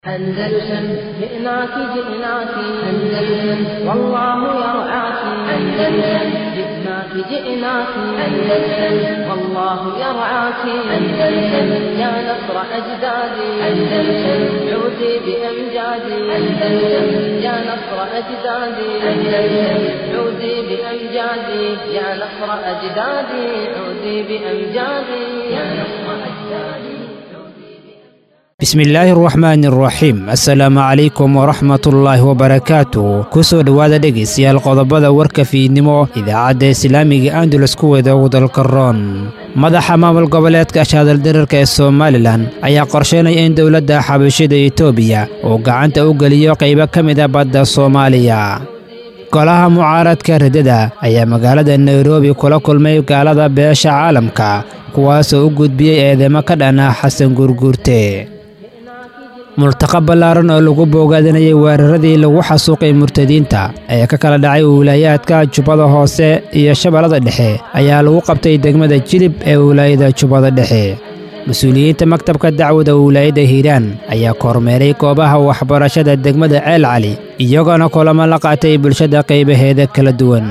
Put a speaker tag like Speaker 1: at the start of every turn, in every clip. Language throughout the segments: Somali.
Speaker 1: أندلسن جئناك جئناك أندلسن والله يرعاك أندلسن جئناك جئناك أندلسن والله يرعاك أندلسن يا نصر أجدادي أندلسن عودي بأمجادي أندلسن يا نصر أجدادي أندلسن عودي بأمجادي يا نصر أجدادي عودي بأمجادي يا نصر أجدادي
Speaker 2: bismillaahi araxmaani araxiim assalaamu calaykum waraxmatullaahi wabarakaatu ku soo dhowaada dhegaystayaal qodobada warka fiidnimo idaacadda islaamiga andalus kuweeda ugu dalka roon madaxa maamul goboleedka shaadaldararka ee somalilan ayaa qorsheynaya in dowladda xabashida etoobiya uu gacanta u geliyo qaybo ka mida badda soomaaliya golaha mucaaradka riddada ayaa magaalada nairobi kula kulmay gaalada beesha caalamka kuwaasoo u gudbiyey eedeymo ka dhan ah xasan guurguurte multaqa ballaaran oo lagu boogaadinayay weeraradii lagu xasuuqay murtadiinta ee ka kala dhacay wiilaayaadka jubbada hoose iyo shabeellada dhexe ayaa lagu qabtay degmada jilib ee wilaayada jubbada dhexe mas-uuliyiinta maktabka dacwada wilaayadda hiiraan ayaa kormeeray goobaha waxbarashada degmada ceel cali iyagoona kulamo la qaatay bulshada qaybaheeda kala duwan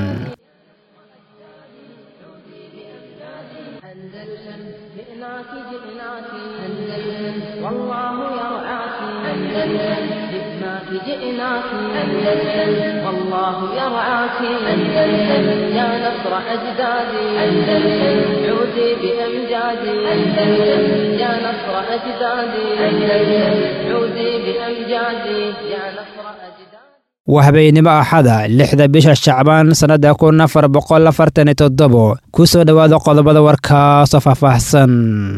Speaker 1: أندلسن جئناك جئناك أندلسن والله يرعاك أندلسن جئناك جئناك أندلسن والله يرعاك أندلسن يا نصر أجدادي أندلسن عودي بأمجادي أندلسن يا نصر أجدادي أندلسن عودي بأمجادي يا نصر أجدادي
Speaker 2: waa habeennimo axada lixda bisha shacbaan sannadda kun afar boqol afartan iyo toddobo ku soo dhowaada qodobada warkaasoo faahfaahsan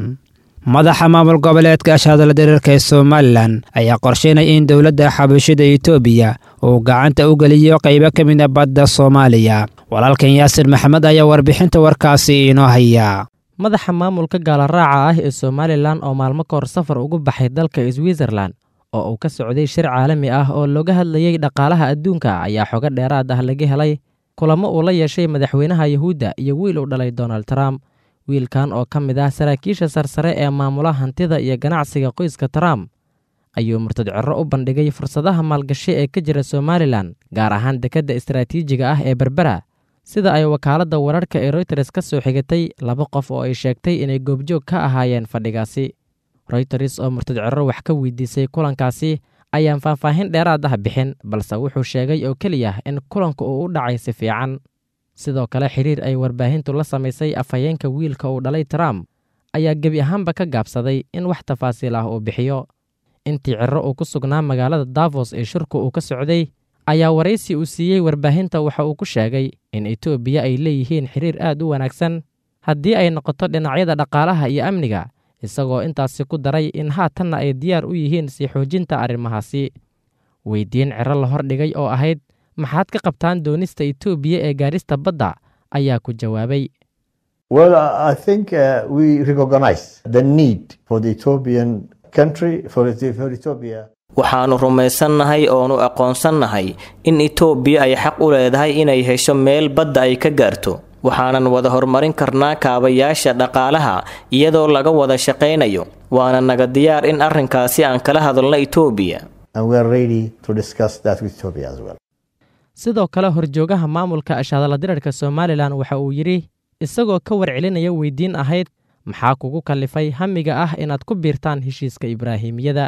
Speaker 2: madaxa maamul goboleedka shaadala dareerka ee somalilan ayaa qorsheynaya in dowladda xabashida etoobiya uu gacanta u geliyo qaybo ka mida badda soomaaliya walaalkan yaasir maxamed ayaa warbixinta warkaasi inoo haya
Speaker 3: madaxa maamulka gaalaraaca ah ee somalilan oo maalmo ka hor safar ugu baxay dalka switzerlan oo uu ka socday shir caalami ah oo looga hadlayey dhaqaalaha adduunka ayaa xogo dheeraad ah laga helay kulamo uu la yeeshay madaxweynaha yuhuudda iyo wiil uu dhalay donald trump wiilkan oo ka mid ah saraakiisha sarsare ee maamula hantida iyo ganacsiga qoyska trump ayuu murtad cerro u bandhigay fursadaha maalgashi ee ka jira somalilan gaar ahaan dekedda istaraatiijiga ah ee berbera sida ay wakaaladda wararka ee royters ka soo xigatay laba qof oo ay sheegtay inay goobjoog ka ahaayeen fadhigaasi royters oo murtad cerro wax ka weydiisay kulankaasi ayaan faahfaahin dheeraad ah bixin balse wuxuu sheegay oo keliya in kulanka uu u dhacay si fiican sidoo kale xiriir ay warbaahintu la samaysay afhayeenka wiilka uu dhalay trump ayaa gebi ahaanba ka gaabsaday in wax tafaasiil ah uu bixiyo intii cerro uu ku sugnaa magaalada davos ee shirku uu ka socday ayaa waraysi uu siiyey warbaahinta waxa uu ku sheegay in etoobiya ay leeyihiin xiriir aad u wanaagsan haddii ay noqoto dhinacyada dhaqaalaha iyo amniga isagoo intaasi ku daray in haatanna ay diyaar u yihiin sii xoojinta arrimahaasi weydiin cero la hordhigay oo ahayd maxaad ka qabtaan doonista etoobiya ee gaadhista badda ayaa ku jawaabay
Speaker 4: Well, I think uh, we recognize the need for the Ethiopian country, for, the- for Ethiopia.
Speaker 5: waxaannu rumaysannahay oonu aqoonsannahay in itoobiya ay xaq u leedahay inay hesho meel badda ay ka gaarto waxaanan wada horumarin karnaa kaabayaasha dhaqaalaha iyadoo laga wada shaqaynayo waana naga diyaar in arrinkaasi aan kala hadalno itoobiya
Speaker 4: And we are ready to discuss that with Ethiopia as well.
Speaker 3: sidoo kale horjoogaha maamulka ashadala dirarka somalilan waxa uu yidhi isagoo ka warcelinaya weydiin ahayd maxaa kugu kallifay hamiga ah inaad ku biirtaan heshiiska ibraahimiyada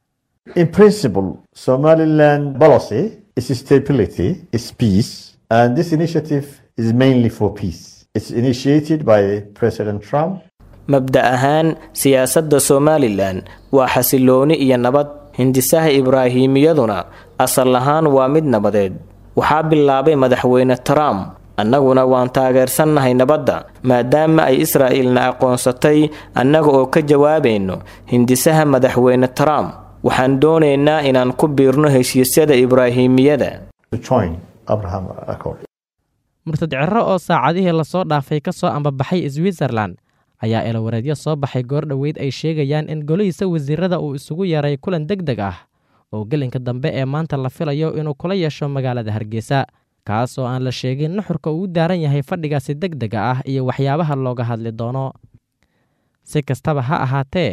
Speaker 4: In principle, Somaliland policy is stability, is peace, and this initiative is mainly for peace. It's initiated by President Trump
Speaker 5: mabda ahaan siyaasadda somalilan waa xasilooni iyo nabad hindisaha ibraahimiyaduna asal ahaan waa mid nabadeed waxaa bilaabay madaxweyne trump annaguna waan taageersannahay nabadda maadaama ay israa'iilna aqoonsatay annaga oo ka jawaabayno hindisaha madaxweyne trump waxaan doonaynaa inaan ku biirno heshiisyada ibraahimiyada
Speaker 4: to join Abraham Accord.
Speaker 3: murtad cerro oo saacadihii lasoo dhaafay ka soo ambabaxay switzerlan ayaa eelawareedyo soo baxay goor dhoweyd ay sheegayaan in golihiisa wasiirada uu isugu yeeray kulan deg deg ah oo gelinka dambe ee maanta la filayo inuu kula yeesho magaalada hargeysa kaas oo aan la sheegin nuxurka uu u daaran yahay fadhigaasi deg dega ah iyo waxyaabaha looga hadli doono si kastaba ha ahaatee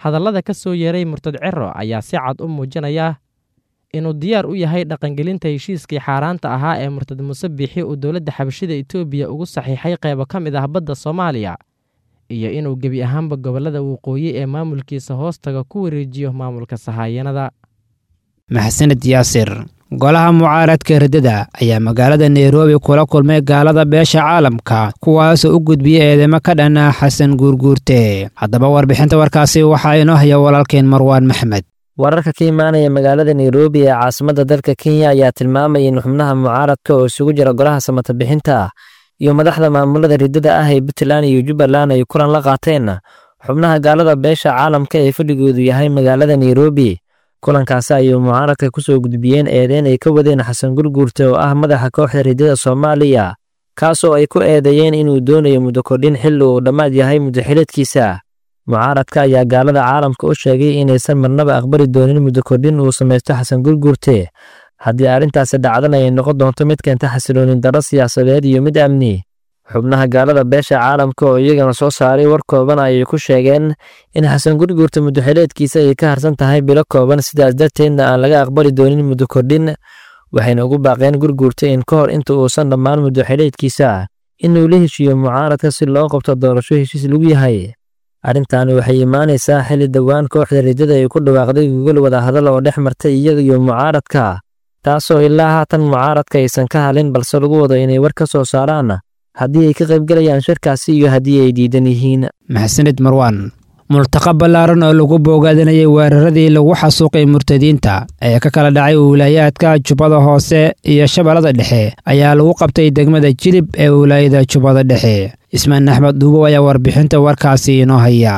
Speaker 3: hadallada ka soo yeeray murtad ciro ayaa si cad u muujinaya inuu diyaar u yahay dhaqangelinta heshiiskii xaaraanta ahaa ee murtad muuse biixi uu dowladda xabashida etoobiya ugu saxiixay qaybo ka mid ah badda soomaaliya iyo inuu gebi ahaanba gobollada waqooyi ee maamulkiisa hoostaga ku wareejiyo maamulka sahaayanada
Speaker 2: maxsaned yaasir golaha mucaaradka riddada ayaa magaalada nairobi kula kulmay gaalada beesha caalamka kuwaasoo u gudbiyey eedeymo ka dhan ah xasan guurguurte haddaba warbixinta warkaasi waxaa inoo haya walaalkeen marwaan maxmed
Speaker 6: wararka ka imaanaya magaalada nairobi ee caasimadda dalka kenya ayaa tilmaamaya in xubnaha mucaaradka oo isugu jira golaha samata bixinta iyo madaxda maamulada riddada ah ee puntland iyo jubbaland ay kulan la qaateen xubnaha gaalada beesha caalamka ee fadhigoodu yahay magaalada nairobi kulankaasi ayuu mucaaradka ku soo gudbiyeen eedeyn ay ka wadeen xasan gurguurte oo ah madaxa kooxda riddada soomaaliya kaasoo ay ku eedeeyeen inuu doonayo muddo kordhin xilli uu dhammaad yahay muddaxileedkiisa mucaaradka ayaa gaalada caalamka u sheegay inaysan marnaba aqbali doonin muddo kordhin uu samaysto xasan gurguurte haddii arrintaasi dhacdana ay noqon doonto mid keenta xasiloonin darro siyaasadeed iyo mid amni xubnaha gaalada beesha caalamka oo iyagana soo saaray war kooban ayay ku sheegeen in xasan gurguurta muddoxileedkiisa ay ka harsan tahay bilo kooban sidaas darteedna aan laga aqbali doonin muddo kordhin waxayna ugu baaqeen gurguurta in ka hor inta uusan dhammaan muddoxileedkiisa inuu la heshiiyo mucaaradka si loo qabto doorasho heshiis lagu yahay arrintaani waxay imaanaysaa xilli dhowaan kooxda riddada ay ku dhawaaqday gogol wadahadal oo dhex martay iyaga iyo mucaaradka taasoo ilaa haatan mucaaradka aysan ka halin balse lagu wado inay war ka soo saaraan haddii ay ka qaybgelayaan shirkaasi iyo haddii ay diidan yihiin
Speaker 2: maxsanid marwaan multaqa ballaaran oo lagu boogaadinayay weeraradii lagu xasuuqay murtadiinta ee ka kala dhacay wilaayaadka jubbada hoose iyo shabeellada dhexe ayaa lagu qabtay degmada jilib ee wilaayada jubbada dhexe ismaan axmed duubow ayaa warbixinta warkaasi inoo haya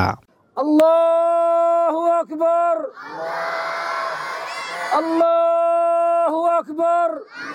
Speaker 7: allahu akbar allahu akbar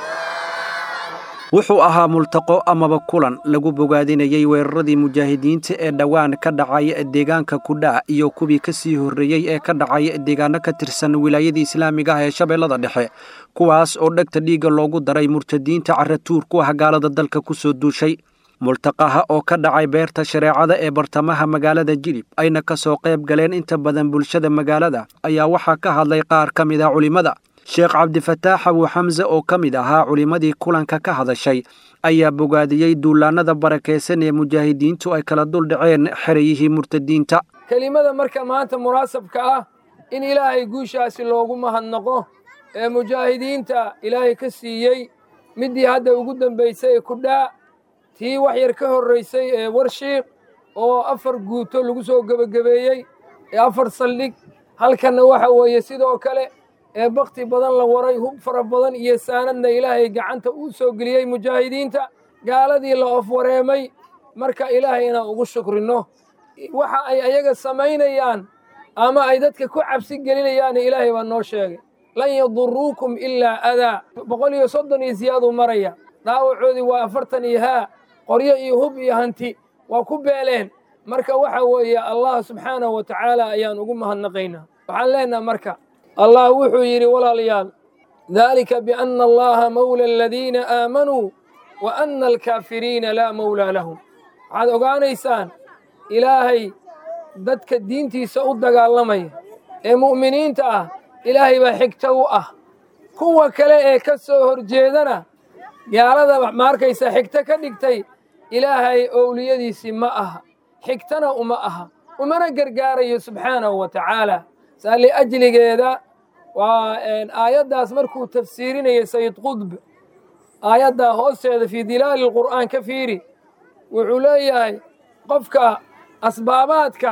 Speaker 8: wuxuu ahaa multaqo amaba kulan lagu bogaadinayey weeraradii mujaahidiinta ee dhowaan ka dhacay deegaanka kudhaa iyo kuwii ka sii horreeyey ee ka dhacay deegaano ka tirsan wilaayadii islaamiga ah ee shabeellada dhexe kuwaas oo dhegta dhiigga loogu daray murtadiinta caratuur ku ah gaalada dalka ku soo duushay multaqaha oo ka dhacay beerta shareecada ee bartamaha magaalada jilib ayna ka soo qayb galeen inta badan bulshada magaalada ayaa waxaa ka hadlay qaar ka mid ah culimmada sheekh cabdifataax abu xamse oo ka mid ahaa culimmadii kulanka ka hadashay ayaa bogaadiyey duulaannada barakaysan ee mujaahidiintu ay kala dul dhaceen xerayihii murtadiinta
Speaker 7: kelimada marka maanta munaasabka ah in ilaahay guushaasi loogu mahadnaqo ee mujaahidiinta ilaahay ka siiyey middii hadda ugu dambaysay ee kudhaa tii wax yar ka horraysay ee warshiiq oo afar guuto lagu soo gebagabeeyey ee afar saldhig halkanna waxa weeye sidoo kale ee bakti badan la waray hub fara badan iyo saanadna ilaahay gacanta uu soo geliyey mujaahidiinta gaaladii la ofwareemay marka ilaahay inaan ugu shukrinno waxa ay ayaga samaynayaan ama ay dadka ku cabsi gelinayaanna ilaahay baa noo sheegay lan yaduruukum ilaa adaa boqol iyo soddon iyo siyaaduu maraya dhaawacoodii waa afartan iyo haa qoryo iyo hub iyo hanti waa ku beeleen marka waxa weeye allah subxaanahu wa tacaala ayaan ugu mahadnaqaynaa waxaan leenaha marka allah wuxuu yidhi walaalayaal dalika biana allaha mawla aladiina aamanuu wa ana alkaafiriina laa mawlaa lahum waxaad ogaanaysaan ilaahay dadka diintiisa u dagaalamaya ee mu'miniinta ah ilaahay baa xigto u ah kuwa kale ee ka soo horjeedana gaalada maarkaysa xigto ka dhigtay ilaahay owliyadiisii ma aha xigtana uma aha umana gargaarayo subxaanahu wa tacaala saa liajligeeda waa aayaddaas markuu tafsiirinaya sayid qudb aayaddaa hoosteeda fii dilaali lqur'aan ka fiiri wuxuu leeyahay qofka asbaabaadka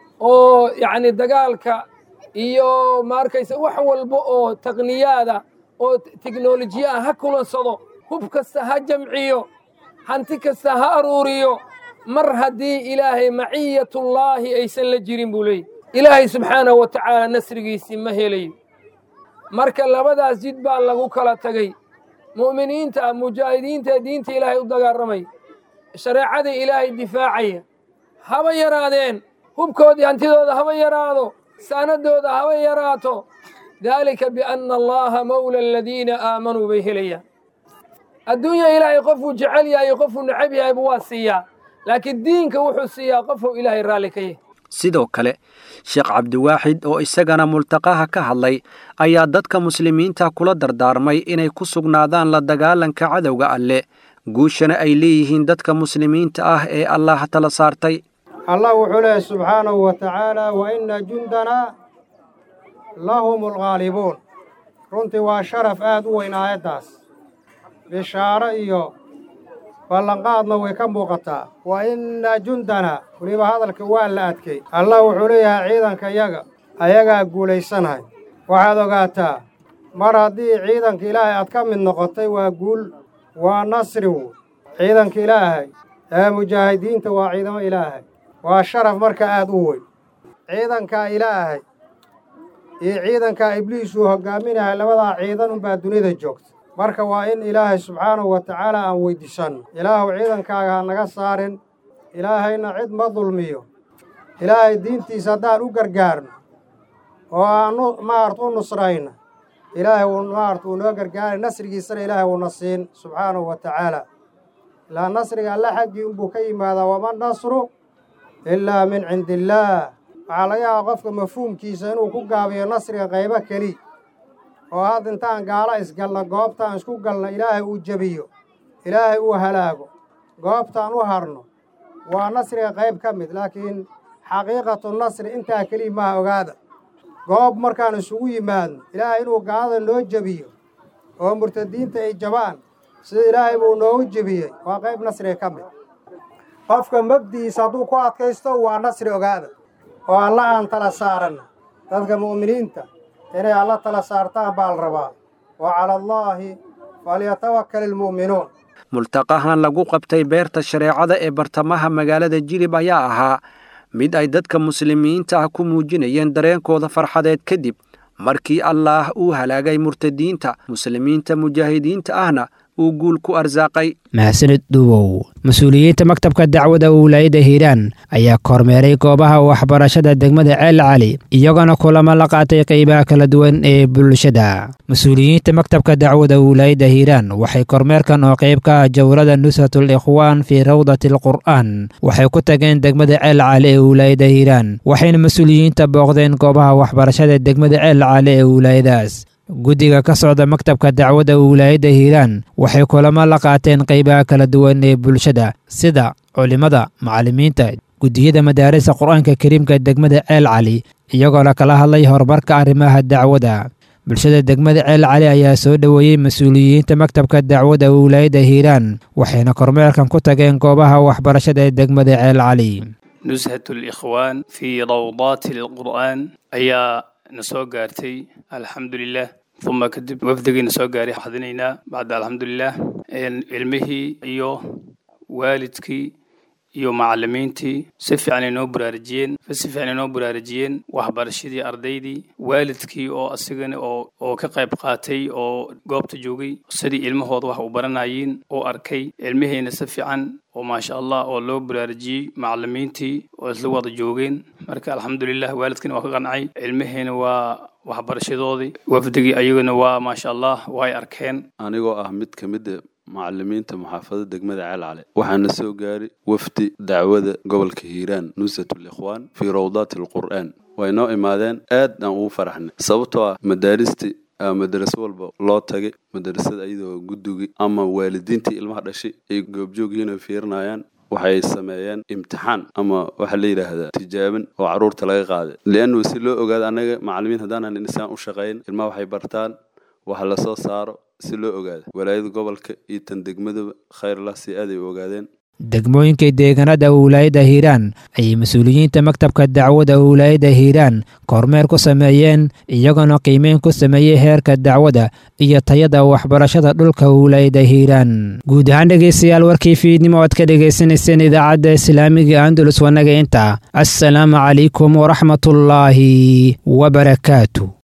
Speaker 7: oo yacni dagaalka iyo maarkaysa wax walba oo taqniyaada oo teknolojiya ah ha kulansado hub kasta ha jamciyo hanti kasta ha aruuriyo mar haddii ilaahay maciyatullaahi aysan la jirin buu leeyahy ilaahay subxaanahu wa tacaala nasrigiisii ma helayo marka labadaas jid baa lagu kala tegay mu'miniinta mujaahidiinta diinta ilaahay u dagaaramaya shareecada ilaahay difaacaya haba yaraadeen hubkoodii hantidooda haba yaraado saanadooda haba yaraato daalika bianna allaha mawla aladiina aamanuu bay helayaan adduunya ilaahay qofuu jecel yahay qofuu necab yahayba waa siiyaa laakiin diinka wuxuu siiyaa qofuu ilaahay raalli ka yahay
Speaker 8: sidoo kale sheekh cabdiwaaxid oo isagana multaqaha ka hadlay ayaa dadka muslimiinta kula dardaarmay inay ku sugnaadaan la dagaalanka cadowga alle guushana ay leeyihiin dadka muslimiinta ah ee allah tala saartay
Speaker 9: allah wuxuu leehay subxaanahu wa tacaala wa inna jundanaa lahum alghaalibuun runtii waa sharaf aad u weyn aayaddaas bishaaro iyo ballanqaadna way ka muuqataa wa inna jundanaa weliba hadalka waa la adkay allah wuxuu leeyahay ciidanka yaga ayagaa guulaysanahay waxaad ogaataa mar haddii ciidanka ilaahay aad ka mid noqotay waa guul waa nasri woy ciidanka ilaahay ee mujaahidiinta waa ciidamo ilaahay waa sharaf marka aad u weyn ciidankaa ilaahay iyo ciidankaa ibliis uu hoggaaminahay labadaa ciidan unbaa dunida joogta marka waa in ilaahay subxaanahu wa tacaala aan weyddiisanno ilaahuw ciidankaaga ha naga saarin ilaahayna cid ma dulmiyo ilaahay diintiisa haddaan u gargaarno oo aan maarata u nusrayna ilaahay wuu maarata uu noo gargaaray nasrigiisana ilaahay wuuna siin subxaanahu wa tacaala ilaa nasriga alle xaggii unbuu ka yimaadaa wama nasru ilaa min cindi illaah waxaa laga yaabaa qofka mafhuumkiisa inuu ku gaabiyo nasriga qaybo keli oo hadda intaan gaalo isgalna goobtaan isku galna ilaahay uu jebiyo ilaahay uu halaago goobtaan u harno waa nasriga qayb ka mid laakiin xaqiiqatu nasri intaa keliya maaha ogaada goob markaan isugu yimaadno ilaahay inuu gaalada noo jebiyo oo murtadiinta ay jabaan sida ilaahay buu noogu jebiyey waa qayb nasriga ka mid qofka mabdi'iisa hadduu ku adkaysto waa nasri ogaada oo alla aan tala saaranna dadka mu'miniinta inay alla tala saartaan baa la rabaa wa cala allaahi falyatawakkal ilmu'minuun
Speaker 8: multaqahan lagu qabtay beerta shareecada ee bartamaha magaalada jilib ayaa ahaa mid ay dadka muslimiinta ah ku muujinayeen dareenkooda farxadeed kadib markii allaah uu halaagay murtadiinta muslimiinta mujaahidiinta ahna uu guul ku arsaaqay
Speaker 2: mahadsanid dhuwow mas-uuliyiinta maktabka dacwada wilaayadda hiiraan ayaa kormeeray goobaha waxbarashada degmada ceel cali iyagona kulamo la qaatay qaybaha kala duwan ee bulshada mas-uuliyiinta maktabka dacwada wilaayadda hiiraan waxay kormeerkan oo qayb ka ah jawrada nusratul ikhwaan fii rawdati alqur'aan waxay ku tageen degmada ceel cali ee wilaayadda hiiraan waxayna mas-uuliyiinta booqdeen goobaha waxbarashada degmada ceel cali ee wilaayadaas guddiga ka socda maktabka dacwadda wilaayadda hiiraan waxay kulamo la qaateen qaybaha kala duwan ee bulshada sida culimmada macallimiinta guddiyada madaarista qur-aanka kariimka degmada ceel cali iyagoo la kala hadlay horumarka arrimaha dacwadda bulshada degmada ceel cali ayaa soo dhoweeyey mas-uuliyiinta maktabka dacwadda wilaayadda hiiraan waxayna kormeerkan ku tageen goobaha waxbarashada ee degmada ceel cali
Speaker 10: nushat likhwaan fii rawdaati alqur'aan ayaa na soo gaartay alxamdulilah uma kadib wafdigiina soo gaaray xadinaynaa bacda alxamdulilah cilmihii iyo waalidkii iyo macalimiintii si fiican ay noo baraarujiyeen si fiican ay noo baraarujiyeen waxbarashadii ardaydii waalidkii oo asigana oo oo ka qayb qaatay oo goobta joogay sidii ilmahooda wax u baranayeen oo arkay ilmihiina si fiican oo maasha allah oo loo baraarujiyey macalimiintii oo isla wada joogeen marka alxamdulilah waalidkiina waa ka qancay ilmihiina waa waxbarashadoodii wafdigii ayaguna waa maasha allah way arkeen
Speaker 11: anigoo ah mid ka mida macalimiinta muxaafadada degmada ceel cale waxaana soo gaaray wafdi dacwada gobolka hiiraan nusratul ikhwaan fii rawdaati alqur'aan way noo imaadeen aad aan ugu faraxnay sababtoo ah madaaristi madaraso walba loo tagay madarasada ayadoo guddugi ama waalidiintii ilmaha dhashay ay goobjoogyihiin oo fiirinayaan waxay sameeyeen imtixaan ama waxaa la yidhaahdaa tijaabin oo carruurta laga qaaday liannu si loo ogaado annaga macalimiin haddaanan insaan u shaqayn ilmaha waxay bartaan waxa lasoo saaro si loo ogaado walaayada gobolka iyo tan degmadaba khayrlah si aaday u ogaadeen
Speaker 2: degmooyinka deegaanada wilaayadda hiiraan ayay mas-uuliyiinta maktabka dacwadda wilaayadda hiiraan kormeer ku sameeyeen iyagoona qiimeyn ku sameeyey heerka dacwadda iyo tayada waxbarashada dhulka wilaayadda hiiraan guud ahaan dhegaystayaal warkii fiidnimo oad ka dhegaysanayseen idaacadda islaamiga andalus wanaga inta assalaamu calaykum waraxmatullaahi wabarakaatu